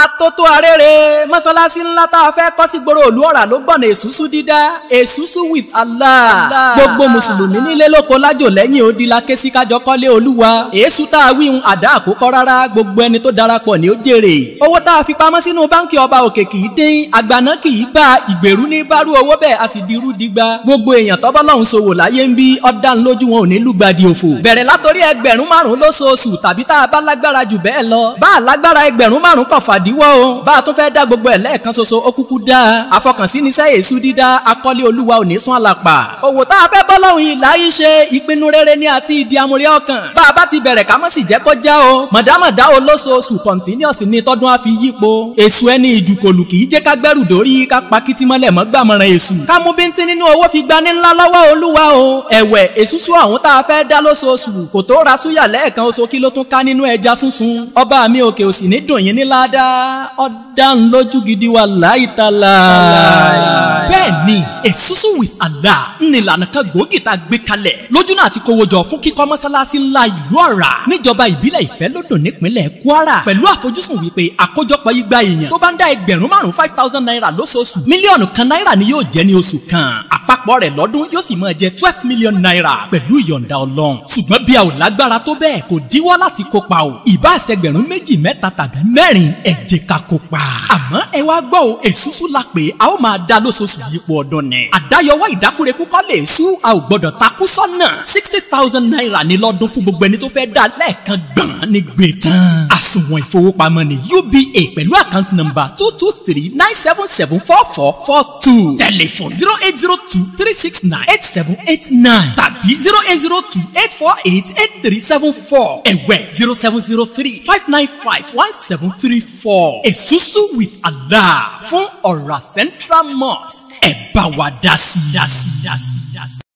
atótó arére mọ́sálásí ńlá tá a fẹ́ kọ́ sí gbòòrò òlú ọ̀rà ló gbọ̀nà èsúsú dídá èsúsú with Allah gbogbo mùsùlùmí nílé lóko lájò lẹ́yìn odi la ké sí kájọ kọ́lé olúwa èésù tá a wí ń àdá àkókò rárá gbogbo ẹni tó darapọ̀ ní ó jèrè owó tá a fi pamọ́ sínú báńkì ọba òkè kì í dín àgbàná kì í bá ìgbèrú ní bárú owó bẹ́ẹ̀ a sì di irú digba gbogbo èèyàn tọ́bọ́ lọ́hùn ṣòwò láyé ń bí ọ̀dàn lójú wọn ò ní lùgbàdì òfò bẹ̀rẹ̀ látòrí ẹgbẹ̀rún márùn-ún lóṣooṣù tàbí tá a bá lágbára jù bẹ́ẹ̀ lọ bá a lágbára ẹgbẹ̀rún márùn-ún kọ̀ fàdíwọ́ o bá a tún fẹ́ dá gbogbo ẹ̀ lẹ́ẹ̀kan ṣoṣo ó kúkú dá àfọkànsí ní sẹ́yìn èṣù dídá akọ́lé olúwa ò ní sún àlàpà òwò tá a fẹ́ bọ́ lọ́hùn yìí láyé ṣe ìpinnu rere ní àti ìdí amúrí ọkàn bá a bá ti bẹ̀rẹ̀ ká mọ̀ sí jẹ́ kọjá o mọ̀dámọ̀dá o lóṣooṣù kọ̀ǹtínúọ̀sì ní tọ́dún á fi yípo èṣù ẹni ìjùkòlù kì í jẹ́ ká gbẹ́rù dórí ká pa kìtìmọ́lẹ̀ mọ́ gbàmọ̀ràn èṣù ká mú bíntín nínú owó fi gbani ńlá lọ́wọ́ olúwa o ẹ̀wẹ̀ èṣùṣù ọ̀hún tá a fẹ́ dá lóṣooṣù kò tó ra súyà lẹ́ẹ̀kan oṣù kí ló tún ká nínú ẹja sunsun ọba mi òkè òsì ní dùn yín ní ládàá ọ̀dà ń lójú gidi wa láìtàlá. bẹ́ẹ̀ ni èṣùṣù with Allah ní ìlànà kan gbòógì tá a gbé kalẹ̀ lójú náà ti kówó jọ fún kíkọ́ mọ́sálásí ńlá ìlú ọ̀rà níjọba ìbílẹ̀ ìfẹ́lódò nípínlẹ̀ Kwara pẹ̀lú àfojúsùn wípé àkójọpọ̀ igba èèyàn tó bá ń dá ẹgbẹ̀rún márùn-ún five thousand naira lóṣooṣù mílíọ̀nù kan náírà ni yóò jẹ́ ní oṣù kan àpapọ̀ rẹ̀ lọ́dún yóò sì máa jẹ́ twelve million naira pẹ̀lú ìyọ̀ǹda ọlọ́run ṣùgbọ́n bí a ò lágbára tó bẹ́ẹ̀ kò díwọ́ láti kópa o ìbá àṣẹgbẹ̀rún méjì mẹ́ta tàbí mẹ́rin ẹ jẹ́ ká kópa àmọ́ ẹ wá gbọ́ o èsúsú la pé a ó máa dá lóṣooṣù yípo ọdún ni àdáyọwọ́ ìdákúrekú kọ́ lè sú a ò gbọ́dọ̀ takú sọ́nà sixty thousand naira ní lọ́dún fún gbogbo ẹni tó fẹ́ dá lẹ́ẹ̀kan gbọ̀n ní gbé tán àsùnwọ̀n ìfowópamọ́ ni UBA pẹ̀lú àkáǹtì nọ́mbà two two three nine seven seven four four four two tẹlifon zero eight zero two three six nine eight seven eight nine tàbí zero eight zero two eight four eight eight three seven four ẹ̀wẹ̀ zero seven zero three five nine five one seven three four èsúsú with Allah fún ọ̀rà Central Mosque ẹ̀ bá wa dá sí i.